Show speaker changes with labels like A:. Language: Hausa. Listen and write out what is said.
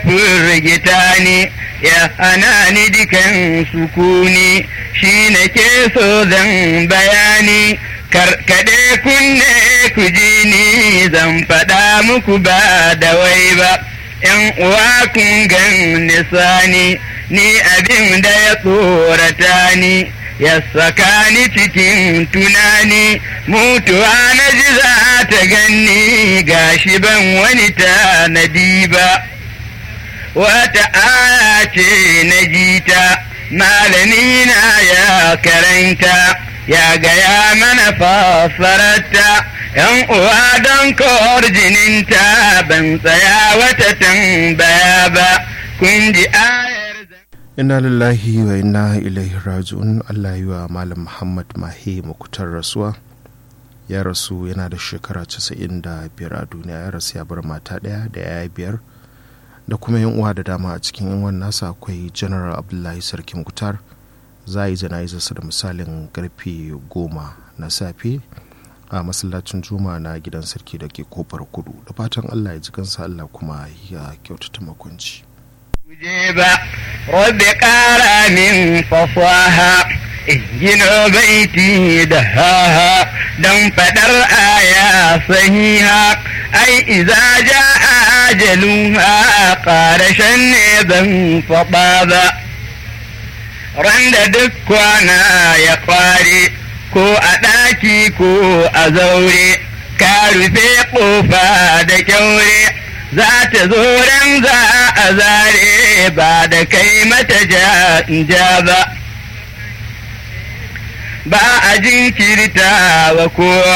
A: firgita ni ya hana ni dukan sukuni shi na ke so zan bayani karkade kunne ku ji ni zan faɗa muku ba da wai ba ‘yan uwa kun gan nisani ni abin da ya tsorata ni ya saka ni cikin tunani mutuwa na ji za ta ganni gashi ban wani tanadi ba wata aya ce na jita malami na ya karanta ya gaya mana fassararta yan uwa don kawar jininta ban tsaya wata tambaya ba kun ji ayar
B: inna lillahi wa inna ilaihi raji'un Allah yi wa malam Muhammad Mahi makutar rasuwa ya rasu yana da shekara 95 a duniya ya rasu ya bar mata ɗaya da yaya biyar da kuma yan uwa da dama a cikin yan uwan nasa akwai general abdullahi sarki mukutar za a yi jana'izarsa da misalin karfe goma na safe a masallacin juma na gidan sarki da ke kofar kudu da fatan allah ya ji kansa allah kuma ya kyautata makwanci
A: je ba rabbi ƙara min fasaha in gino baiti da haha don faɗar aya sahiha ai iza ja ajaluha ƙarashen ne ban faɗa ba ran da duk kwana ya kware ko a ɗaki ko a zaure ka rufe ƙofa da kyaure za ta zo ran za a zare ba da kai mata ja ba ba a jinkirta wa kowa